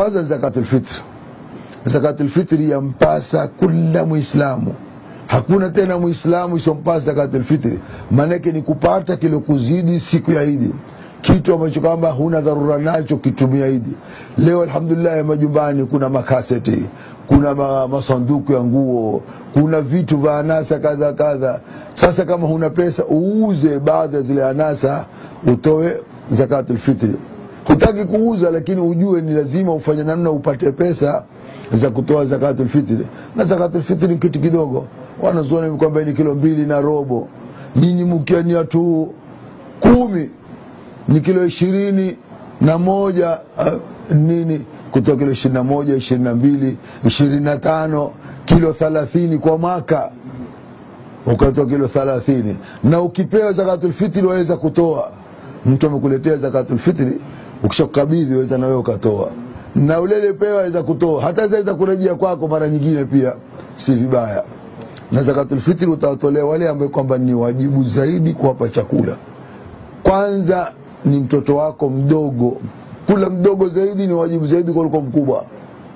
kwanza zakatul fitr zakatul fitri yampasa kila muislamu hakuna tena muislamu isompasa zakatul fitri maanake ni kupata kilokuzidi siku ya idi kitu ambacho kwamba huna dharura nacho kitumia idi leo alhamdulillah majumbani kuna makaseti kuna ma, masanduku ya nguo kuna vitu vya anasa kadha kadha sasa kama huna pesa uuze baadhi ya zile anasa utoe zakatul fitri hutaki kuuza lakini ujue ni lazima ufanye namna upate pesa za kutoa zakatul fitri na zakatul fitri ni kitu kidogo wanazuoni kwamba ni kilo mbili na robo nyinyi mkiwa ni watu kumi ni kilo ishirini na moja uh, nini kutoka kilo ishirini na moja ishirini na mbili ishirini na tano kilo thalathini kwa mwaka ukatoa kilo thalathini na ukipewa zakatul fitri waweza kutoa mtu amekuletea zakatul fitri ukishakukabidhi waweza na wewe ukatoa na ulele pewa waweza kutoa hata zaweza kurejea kwako mara nyingine pia si vibaya na zakatul fitri utawatolea wale ambao kwamba ni wajibu zaidi kuwapa chakula kwanza ni mtoto wako mdogo kula mdogo zaidi ni wajibu zaidi kuliko mkubwa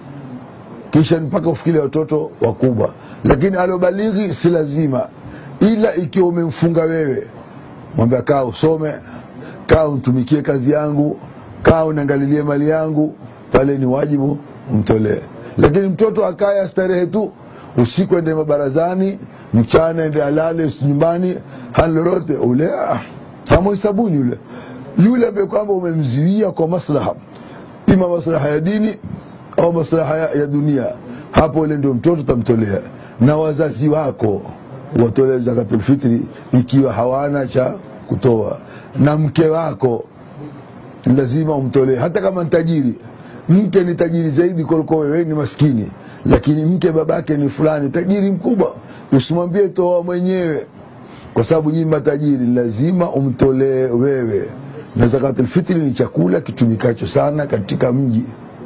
kisha mpaka ufikile watoto wakubwa lakini aliobalighi si lazima ila ikiwa umemfunga wewe mwambia kaa usome kaa untumikie kazi yangu kaa unaangalilie mali yangu pale ni wajibu umtolee lakini mtoto akaya starehe tu usiku ende mabarazani mchana ende alale nyumbani hali lolote ule ah, hamuhesabuni yule yule ambaye kwamba umemziwia kwa maslaha ima maslaha ya dini au maslaha ya, ya dunia hapo ile ndio mtoto utamtolea na wazazi wako watolee zakatul fitri ikiwa hawana cha kutoa na mke wako lazima umtolee hata kama ni tajiri mke ni tajiri zaidi kuliko wewe ni maskini lakini mke babake ni fulani tajiri mkubwa usimwambie toa mwenyewe kwa sababu nyinyi matajiri lazima umtolee wewe na zakatul fitri ni chakula kitumikacho sana katika mji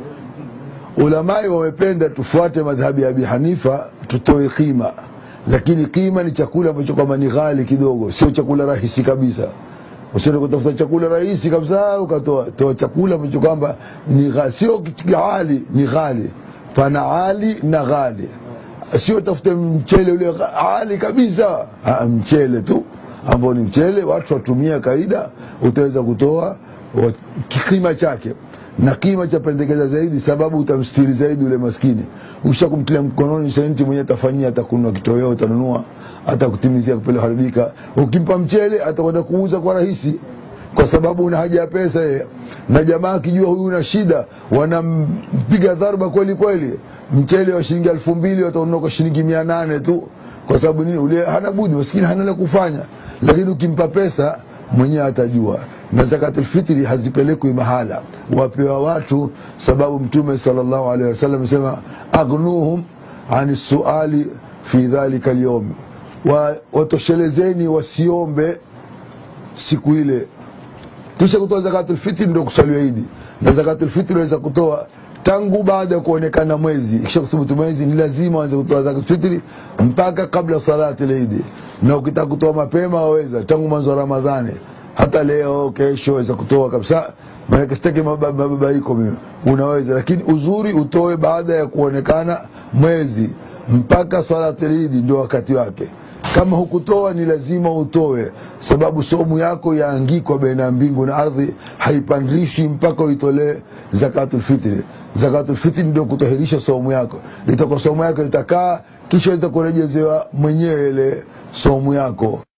ulamai wamependa tufuate madhhabi ya abi hanifa tutoe qima lakini qima ni chakula ambacho kwamba ni ghali kidogo sio chakula rahisi kabisa usiende kutafuta chakula rahisi kabisa ukatoa toa chakula ambacho kwamba ni gha- sio ghali ni ghali pana ali na ghali sio tafute mchele ule gha- ali kabisa ah, mchele tu ambao ni mchele watu watumia kawaida utaweza kutoa wa- kima chake na kima cha pendekeza zaidi sababu utamstiri zaidi ule maskini ukisha kumtilia mkononi senti mwenyewe atafanyia atakunua kitoweo utanunua atakutimizia kupele haribika ukimpa mchele atakwenda kuuza kwa rahisi kwa sababu una haja ya pesa yeye na jamaa akijua huyu una shida wanampiga dharba kweli kweli mchele wa shilingi elfu mbili wataunua kwa shilingi mia nane tu kwa sababu nini ule hana budi maskini hana la kufanya lakini ukimpa pesa mwenyewe atajua na zakatul fitri hazipelekwi mahala wapewa watu sababu mtume sallallahu alaihi wasallam amesema aghnuhum ani suali fi dhalika alyawm wa, watoshelezeni wasiombe siku ile kisha kutoa zakatul fitri ndio kusaliwa idi na zakatul fitri waweza kutoa tangu baada ya kuonekana mwezi kisha kuthubutu mwezi ni lazima waanze kutoa zakatul fitri mpaka kabla salati idi na ukitaka kutoa mapema waweza tangu mwanzo wa ramadhani hata leo kesho waweza kutoa kabisa maanake sitaki maba- mababaiko mimi unaweza lakini uzuri utoe baada ya kuonekana mwezi mpaka salati idi ndio wakati wake kama hukutoa ni lazima utoe sababu somu yako yaangikwa baina ya mbingu na ardhi haipandishwi mpaka uitolee zakatul fitri zakatul fitri ndio kutahirisha somu yako itakuwa somu yako itakaa kisha itakurejezewa mwenyewe ile somu yako